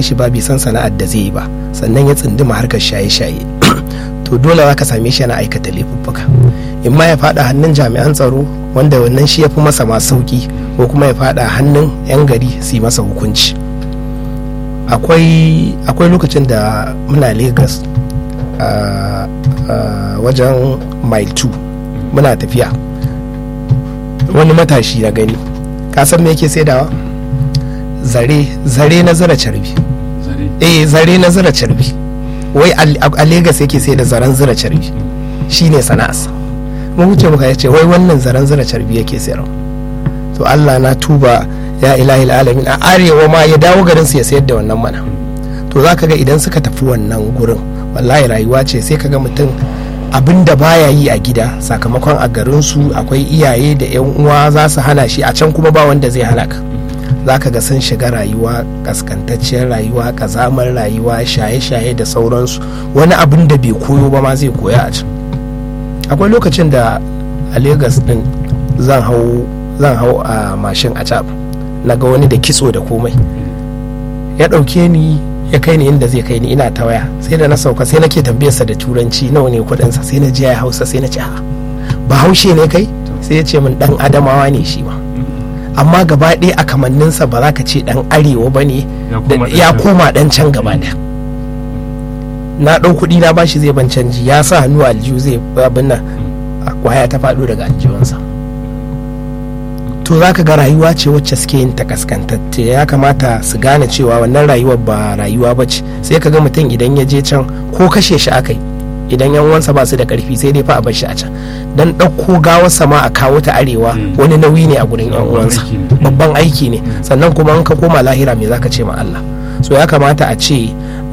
shi ba bai san sana'ar da zai yi ba sannan ya tsinduma harkar shaye-shaye to dole za ka same shi yana aikata laifuffuka in ma ya fada hannun jami'an tsaro wanda wannan shi ya fi masa ma sauki ko kuma ya fada hannun 'yan gari su yi masa hukunci akwai lokacin da muna lagos a wajen mile 2 muna tafiya wani matashi na gani kasan me yake saidawa zare zare na zira carbi eh zare na zira carbi wai a Legas yake sai da zaren zira carbi shine sana'arsa mun wuce muka yace wai wannan zaren zira carbi yake sayarwa to Allah na tuba ya ilahi alamin a arewa ma ya dawo garin su ya sayar da wannan mana to zaka ga idan suka tafi wannan gurin wallahi rayuwa ce sai kaga mutum abin da baya yi a gida sakamakon a garin su akwai iyaye da yan uwa za su hana shi a can kuma ba wanda zai halaka za ka ga sun shiga rayuwa kaskantacciyar rayuwa kazamar rayuwa shaye-shaye da sauransu wani abin da bai koyo ba ma zai koya a can akwai lokacin da a Legas din zan hau zan hau a mashin a cap na ga wani da kitso da komai ya ɗauke ni ya kai ni inda zai kai ni ina ta waya sai da na sauka sai nake tambayarsa da turanci nawa ne kuɗinsa sai na ji ya hausa sai na ce ba haushe ne kai sai ya ce min dan adamawa ne shi ma amma gaba ɗaya a kamanninsa ba za ka ce ɗan arewa ba ne ya koma ɗan can gaba ɗaya na ɗau kuɗi na bashi zai ban canji ya sa hannu aljihu zai abin nan kwaya ta faɗo daga aljihunsa to za ka ga rayuwa ce wacce suke yin ta kaskantacce ya kamata su gane cewa wannan rayuwar ba rayuwa ba ce sai ka ga mutum idan ya je can ko kashe shi aka yi idan yan uwansa ba su da karfi sai dai fa a bar shi a can dan ɗauko gawarsa ma a kawo ta arewa wani nauyi ne a gurin yan uwansa babban aiki ne sannan kuma in ka koma lahira me zaka ce ma Allah so ya kamata a ce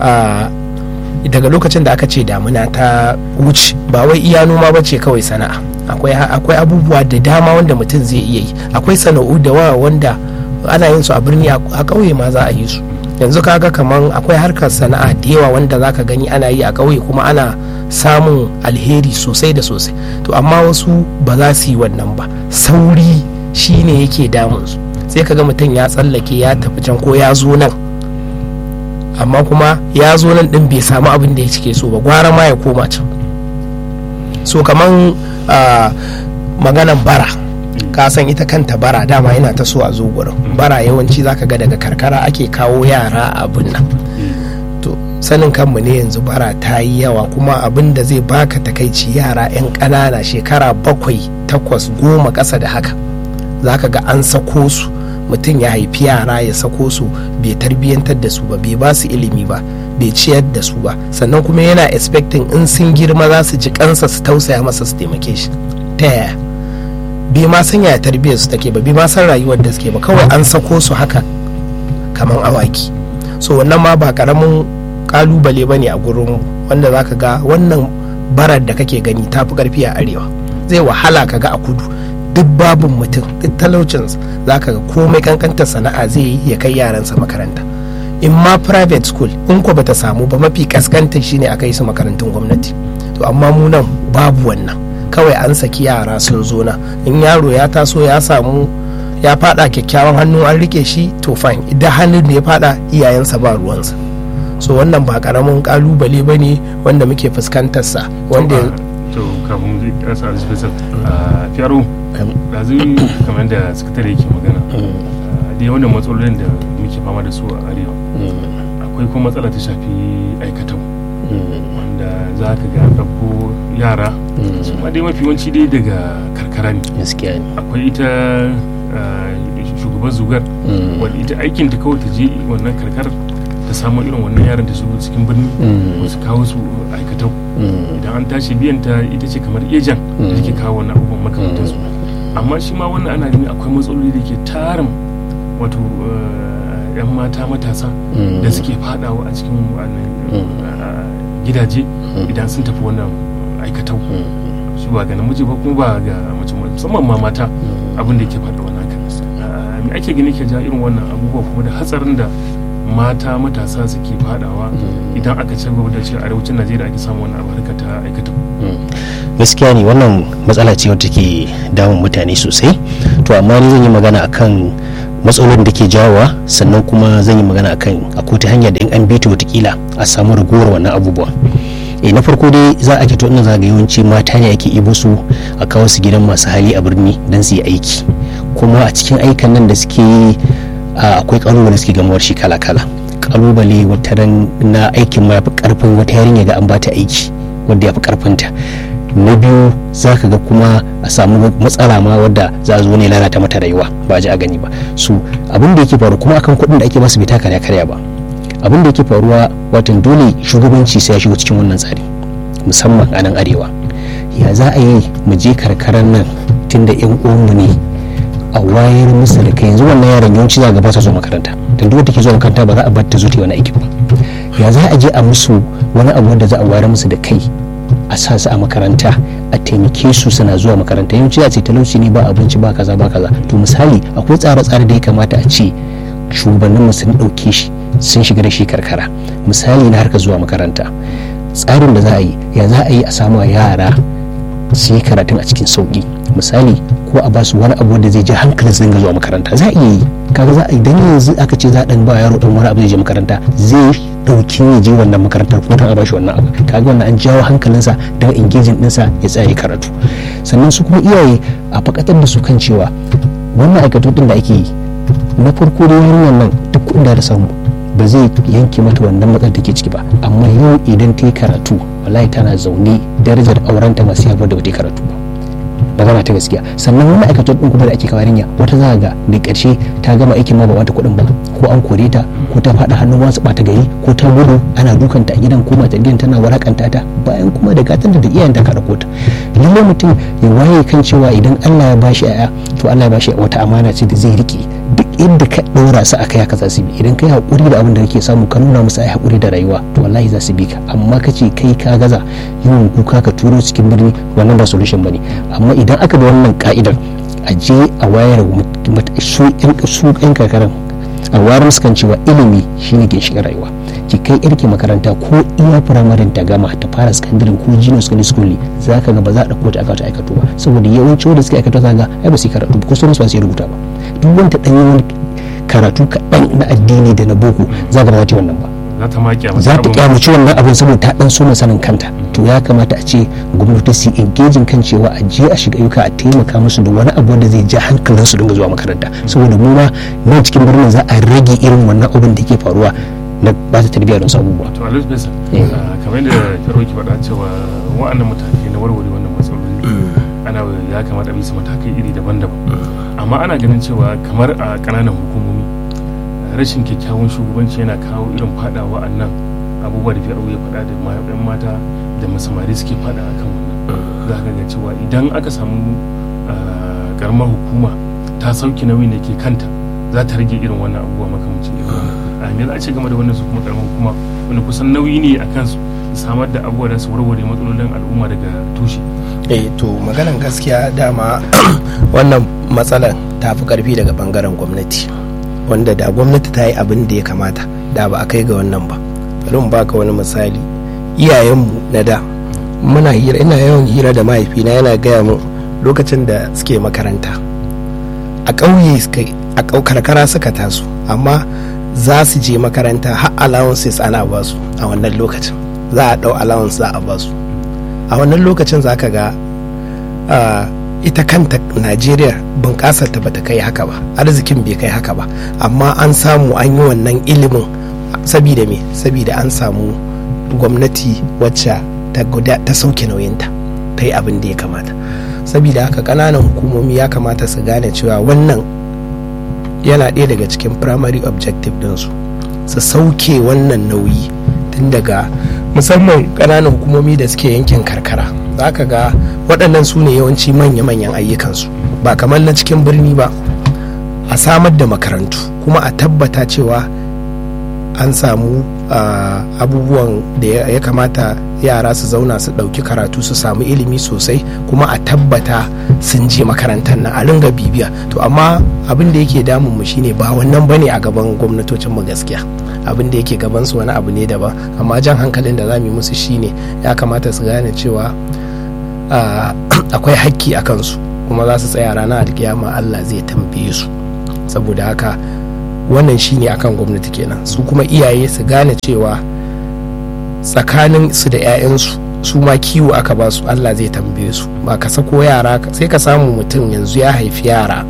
daga lokacin da aka ce damuna ta wuce ba wai iya noma ba ce kawai sana'a akwai abubuwa da dama wanda mutum zai iya yi akwai sana'u da wa wanda ana yin su a birni a ƙauye ma za a yi su yanzu kaga kaman akwai harkar sana'a da yawa wanda zaka gani ana yi a ƙauye kuma ana samun alheri sosai da sosai to amma wasu ba za su yi wannan ba sauri shine yake damun su sai kaga mutum ya tsallake ya tafi can ko ya zo nan amma kuma ya zo nan din bai samu abin da ya cike so ba gwara ma ya koma can so kaman maganan bara ka san ita kanta bara dama yana ta so a zo gurin bara yawanci zaka ga daga karkara ake kawo yara abin nan to sanin kanmu ne yanzu bara ta yi yawa kuma abin da zai baka takaici yara 'yan ƙanana shekara bakwai takwas goma ƙasa da haka zaka ga an sako su mutum ya haifi yara ya sako su bai tarbiyyantar da su ba bai ba su ilimi ba bai ciyar da su ba sannan kuma yana expecting in sun girma za su ji kansa su tausaya masa su taimake shi ta yaya bai ma san yaya tarbiyyar su take ba bai ma san rayuwar da suke ba kawai an sako su haka kamar awaki so wannan ma ba karamin kalubale ba ne a gurin wanda za ka ga wannan barar da kake gani ta fi karfi a arewa zai wahala ka ga a kudu duk babin mutum duk talaucinsa za ka ga komai kankantar sana'a zai yi ya kai yaransa makaranta in ma private school in ko bata samu ba mafi kaskantar shine a kai su makarantun gwamnati to amma mu nan babu wannan kawai an saki yara sun zo na in yaro ya taso ya samu ya fada kyakkyawan hannu an rike shi to fine idan hannun da ya fada iyayensa ba ruwansa so wannan ba karamin kalubale ba ne wanda muke fuskantarsa wanda to kafin zai kasa alifisar fiyaro da zai kamar da sakatare yake magana da yawan matsalolin da muke fama da su a arewa akwai kuma matsala ta shafi aikatau wanda za ka ga ɗauko yara su ma dai mafi yawanci dai daga karkara ne akwai ita shugaban zugar wadda ita aikin ta kawai ta je wannan karkar ta samu irin wannan yaran da shigo cikin birni wasu kawo su aikatau idan an tashi biyan ta ita ce kamar ejan da take kawo wannan abubuwan makamantar su amma shi ma wannan ana gani akwai matsaloli da ke tarin wato yan mata matasa da suke fadawa a cikin gidaje idan sun tafi wannan aikatau shi ba ga namiji ba kuma ba ga mace musamman ma mata abin da yake faɗa wannan haka me ake gani ke ja irin wannan abubuwa kuma da hatsarin da mata matasa suke fadawa idan aka ci gaba da cewa arewacin najeriya ake samu wannan abarka ta aikata gaskiya ne wannan matsala ce wadda ke damun mutane sosai to amma ni zan yi magana akan matsalolin da ke jawowa sannan kuma zan yi magana akan akwai ta hanya da in an bita watakila a samu ragowar wannan abubuwa e na farko dai za a to ina zaga yawanci mata ne ake ibo su a kawo su gidan masu hali a birni don su yi aiki kuma a cikin aikan nan da suke yi akwai kalubale suke gamawar shi kala kala kalubale wataran na aikin ma yafi karfin wata yarinya ga an bata aiki wanda yafi karfinta na biyu za ka ga kuma a samu matsala ma wadda za a zo ne lalata mata rayuwa ba ji a gani ba su abin da yake faru kuma akan kuɗin da ake basu bai taka karya ba abin da yake faruwa watan dole shugabanci sai ya shigo cikin wannan tsari musamman a nan arewa ya za a yi mu je karkarar nan tunda yan uwanmu ne a wayar musu da kai yanzu wannan yaron yawanci za ga ba ta zo makaranta dan duk take zuwa makaranta ba za a bar ta zo ta wani aikin ba ya za a je a musu wani abu da za a wayar musu da kai a sa su a makaranta a taimake su suna zuwa makaranta yawanci a ce talauci ne ba abinci ba kaza ba kaza to misali akwai tsare-tsare da ya kamata a ce shugabannin mu sun ɗauke shi sun shiga da shi karkara misali na harka zuwa makaranta tsarin da za a yi ya za a yi a samu yara su yi karatun a cikin sauki misali ko a basu wani abu da zai je hankalin su dinga zuwa makaranta za a iya yi kaga za a idan yanzu aka ce za a dan ba yaro dan wani abu zai je makaranta zai dauki ya je wannan makarantar ko a bashi wannan abu kaga wannan an jawo hankalinsa don engaging dinsa ya tsaya karatu sannan su kuma iyaye a fakatar da su kan cewa wannan aikatu din da ake yi na farko da yarinyar nan duk kuɗin da samu ba zai yanke mata wannan matsar da ke ciki ba amma yau idan ta yi karatu wallahi tana zaune darajar aurenta masu haifar da wata karatu ba magana ta gaskiya sannan wani aikatar din kuma da ake kawo yarinya wata za ga da ƙarshe ta gama aikin ma ba wata kuɗin ba ko an kore ta ko ta faɗa hannun wasu ɓata gari ko ta gudu ana dukanta a gidan ko mata gidan tana warakanta ta bayan kuma da gatan da iyayen ta kada kota lallai mutum ya waye kan cewa idan Allah ya bashi aya to Allah ya bashi wata amana ce da zai rike duk inda ka ɗora su akai haka za su bi idan kai haƙuri da abin da kake samu ka nuna musu ai haƙuri da rayuwa to wallahi za su bi ka amma ka ce kai ka gaza yawan kuka ka turo cikin birni wannan ba solution bane amma idan aka bi wannan ka'idar a je a wayar su yan karkaran a wayar musu kan cewa ilimi shine ginshiƙin rayuwa ki kai yarki makaranta ko iya firamarin ta gama ta fara sakandaren ko junior secondary school za ka ga ba za a ɗauko ta aka aikato ba saboda yawanci wanda suka aikato za ga ai ba su karatu ba ko sauran ba su rubuta ba duk wanda ɗan yi wani karatu kaɗan na addini da na boko za ga ba za wannan ba za ta ma za ta kyamaci wannan abin saboda ta dan so sanin kanta to ya kamata a ce gwamnati su engaging kan cewa a je a shiga ayyuka a taimaka musu da wani abu da zai ja hankalin su dinga zuwa makaranta saboda mu ma nan cikin birnin za a rage irin wannan abin da ke faruwa na ba ta tarbiyyar wasu abubuwa to alhaji bisa kamar da karo ki faɗa cewa wa'annan matakai na warware wannan matsaloli ana ya kamata a bisa matakai iri daban-daban amma ana ganin cewa kamar a ƙananan hukumomi rashin kyakkyawan shugabanci yana kawo irin fadawa a nan abubuwa da fiye ya faɗa da yan mata da masamari suke fada a kan wannan za ka ga cewa idan aka samu karamar hukuma ta sauki nauyin da ke kanta za ta rage irin wannan abubuwa makamancin irin wannan a me za a ce game da wannan su kuma karamar hukuma wanda kusan nauyi ne a kansu samar da abubuwa da su warware matsalolin al'umma daga tushe eh to maganan gaskiya dama wannan matsalar ta fi karfi daga bangaren gwamnati wanda da gwamnati ta yi abin da ya kamata da ba a kai ga wannan ba bari mu baka wani misali iyayenmu na da muna hira ina yawan hira da mahaifina yana gaya mu lokacin da suke makaranta a ƙauye a karkara suka taso amma za su je makaranta har allowances ana ba su a wannan lokacin za a ɗau allowance za a ba su a wannan lokacin za ka ga ita kanta najeriya bunƙasar ta bata kai haka ba arzikin bai kai haka ba amma an samu an yi wannan ilimin sabida me sabida an samu gwamnati wacce ta ta sauke nauyinta ta yi abin da ya kamata sabida haka ƙananan hukumomi ya kamata su gane cewa wannan yana ɗaya daga cikin primary objective ɗinsu su sauke wannan nauyi tun daga musamman ƙananan hukumomi da suke yankin karkara za ka ga waɗannan su ne yawanci manya-manyan ayyukansu ba kamar na cikin birni ba a samar da makarantu kuma a tabbata cewa an samu abubuwan da ya kamata yara su zauna su ɗauki karatu su samu ilimi sosai kuma a tabbata sun je makarantar nan a ringa bibiya to amma abin da yake damun mu shine ba wannan bane a gaban gwamnatocin mu gaskiya abin da yake gaban su wani abu ne daban amma jan hankalin da za mu yi musu shine ya kamata su gane cewa akwai hakki a kansu kuma za su tsaya ranar alkiyama Allah zai tambaye su saboda haka wannan shine akan gwamnati kenan su kuma iyaye su gane cewa tsakanin su da 'ya'yansu su ma kiwo aka ba su allah zai tambaye su ba ka sako yara sai ka samu mutum yanzu ya haifi yara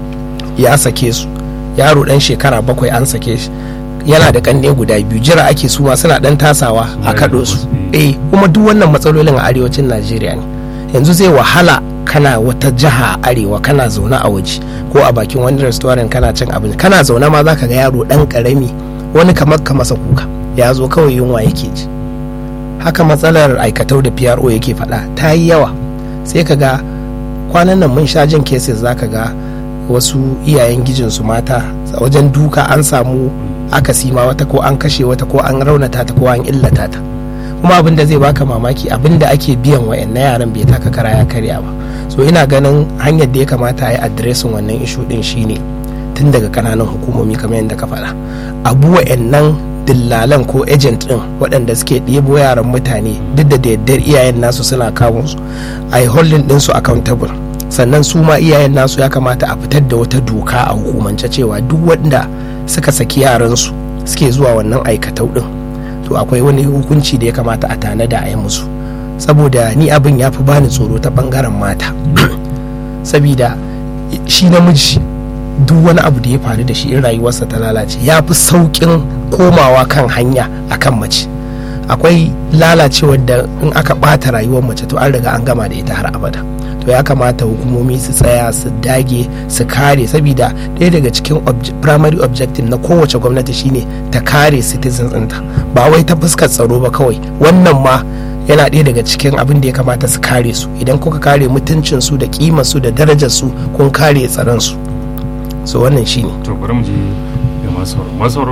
ya sake su yaro dan shekara bakwai an sake shi yana da kanne guda biyu jira ake su ma suna dan tasawa a kaɗo su eh kuma duk wannan matsalolin a arewacin najeriya ne yanzu zai wahala kana wata jiha a arewa kana zaune a waje ko a bakin wani restaurant kana cin abinci kana zaune ma zaka ga yaro dan karami wani kamar ka masa kuka ya zo kawai yunwa yake ji haka matsalar aikatau da pro yake faɗa ta yi yawa sai ka ga kwanan nan mun sha jin cases zaka ga wasu iyayen gijinsu mata wajen duka an samu akasi ma wata ko an kashe wata ko an raunata ta ko an illata ta kuma abin da zai baka mamaki abin da ake biyan wa na yaran bai taka kara ya karya ba so ina ganin hanyar da ya kamata a yi adiresin wannan ishu din shine tun daga kananan hukumomi kamar yadda ka faɗa abu wa'annan dillalan ko agent din waɗanda suke ɗebo yaran mutane duk da yardar iyayen nasu suna kawo su a yi holding ɗinsu accountable sannan su ma iyayen nasu ya kamata a fitar da wata doka a hukumance cewa duk wanda suka saki yaransu suke zuwa wannan aikatau din to akwai wani hukunci da ya kamata a tanada a yi musu saboda ni abin ya fi bani tsoro ta bangaren mata sabida shi namiji duk wani abu da ya faru da shi in rayuwarsa ta lalace ya fi sauƙin komawa kan hanya akan mace akwai lalacewar da in aka ɓata rayuwar mace to an riga an gama da ita har abada to ya kamata hukumomi su tsaya su dage su kare saboda ɗaya daga cikin primary objective na kowace gwamnati shine ta kare citizens ɗinta ba wai ta fuskar tsaro ba kawai wannan ma yana ɗaya daga cikin abin da ya kamata su kare su idan kuka kare mutuncin su da kimar su da darajar su kun kare tsaron su so wannan shine to bari mu je ga masu masu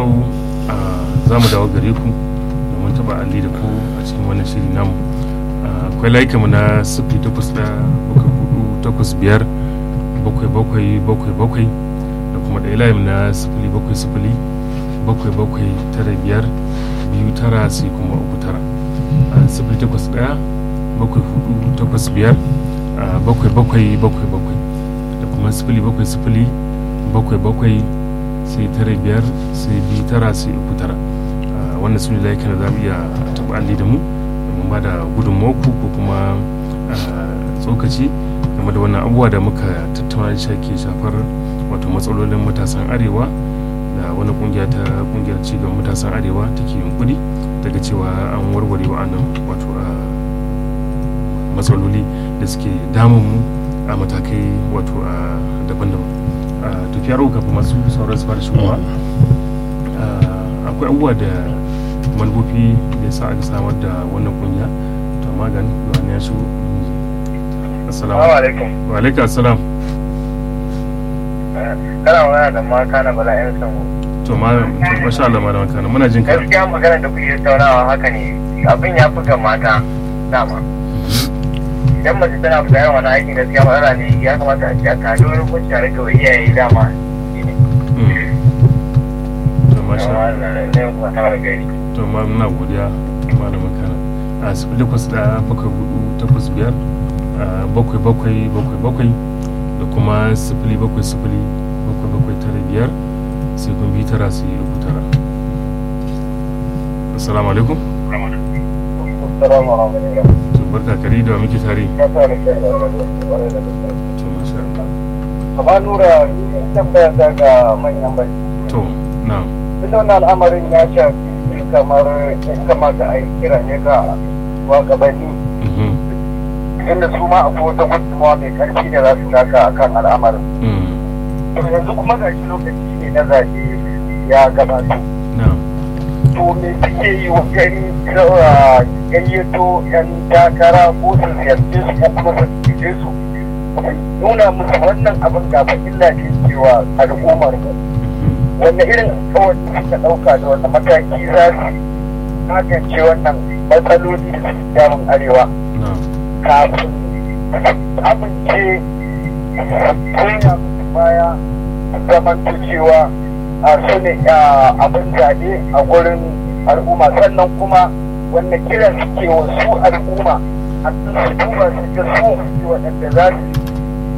za mu dawo gare ku domin taba alli da ku a cikin wannan shiri namu akwai laika mu na sifili takwas da bakwai hudu takwas biyar bakwai bakwai bakwai bakwai da kuma ɗaya layin na sifili bakwai sifili bakwai bakwai tara biyar biyu tara sai kuma uku tara sifili takwas ɗaya bakwai hudu takwas biyar bakwai bakwai bakwai bakwai da kuma sifili bakwai sifili bakwai bakwai sai tara biyar sai biyu tara sai uku tara wannan su ne layukan da za mu iya taɓa alli da mu domin ba da gudunmawarku ko kuma tsokaci game da wannan abubuwa da muka tattauna da ke shafar wato matsalolin matasan arewa da wani kungiya ta kungiyar cigaban matasan arewa take yunkuri daga cewa an warware wa'annan wato matsaloli da suke damun mu a matakai wato daban-daban tafiyar kafin masu sauran su fara shigowa akwai abubuwa da manufofi da ya sa aka samar da wannan kungiya to magan wani ya shigo assalamu alaikum wa alaikum assalam kana magana da maka na bala yan sango to ma masha Allah malama kana muna jin ka gaskiya magana da kuke tattaunawa haka ne abin ya fi ga mata dama idan mace tana fita yawan wani aikin gaskiya matsala ne ya kamata a cikin kaji wani kunci a rika wa iyaye dama to masha Allah to ma muna godiya malamin kana a sifili kwas da bakwai hudu takwas biyar bakwai bakwai bakwai bakwai da kuma sifili bakwai sifili bakwai bakwai tara biyar sai kun bi tara sai uku tara assalamu alaikum to barka kari da muke tare to masha Allah amma nura tambaya ta ga manyan bai to na'am duk wannan al'amarin ya shafi kamar ya kamata a yi kira ne ga wagabanni inda su ma akwai wata gudunmawa mai karfi da za su taka a kan al'amarin yanzu kuma ga shi lokaci ne na zaɓe ya gabata to me suke yi wajen gayyato yan takara ko su ziyarce su ko kuma su cije su nuna musu wannan abin gaba illa ce cewa al'ummar mu wanne irin kawai suka ɗauka da wanda mataki za su magance wannan matsaloli da suke damun arewa kafin amince koya musu baya zamanto cewa a su ne abin zaɓe a gurin al'umma sannan kuma wanda kira suke wa su al'umma a su duba su ga su waɗanda za su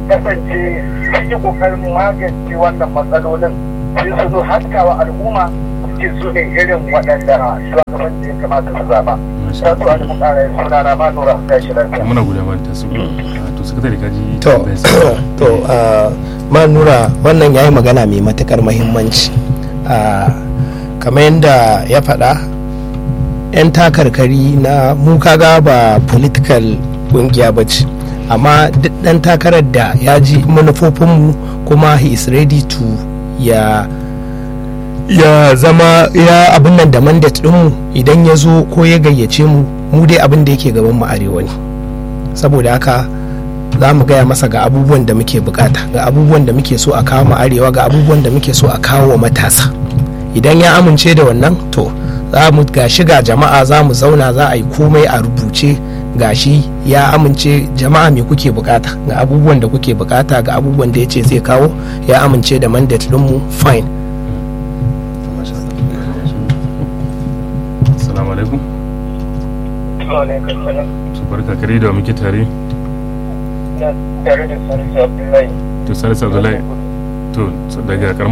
kasance sun yi kokarin magance wannan matsalolin sai su zo haskawa al'umma suke su ne irin waɗanda shugaban da ya kamata su zaba. Ta su a duk ƙara suna na ma nura ta shi lafiya. muna guda ma ta su to sakatare kaji to to ah, ma nura wannan ya yi magana mai matukar mahimmanci Ah, kamar yadda ya faɗa 'yan takarkari na mu kaga ba political ƙungiya ba ce amma duk ɗan takarar da ya ji manufofinmu kuma he is ready to ya ya zama ya abin nan da mandate ɗinmu idan ya zo ko ya gayyace mu mu dai abin da yake gaban mu arewa ne saboda haka za mu gaya masa ga abubuwan da muke bukata ga abubuwan da muke so a kawo mu arewa ga abubuwan da muke so a kawo wa matasa idan ya amince da wannan to za mu gashi ga jama'a za mu zauna za a yi komai a rubuce gashi ya amince jama'a me kuke bukata ga abubuwan da kuke bukata ga abubuwan da ya ce zai kawo ya amince da mandate dinmu fine assalamu alaikum Alaikum salam. su barka kare da wa muke tare Na tare da Salisu Abdullahi. to salisu abdullahi to daga karamar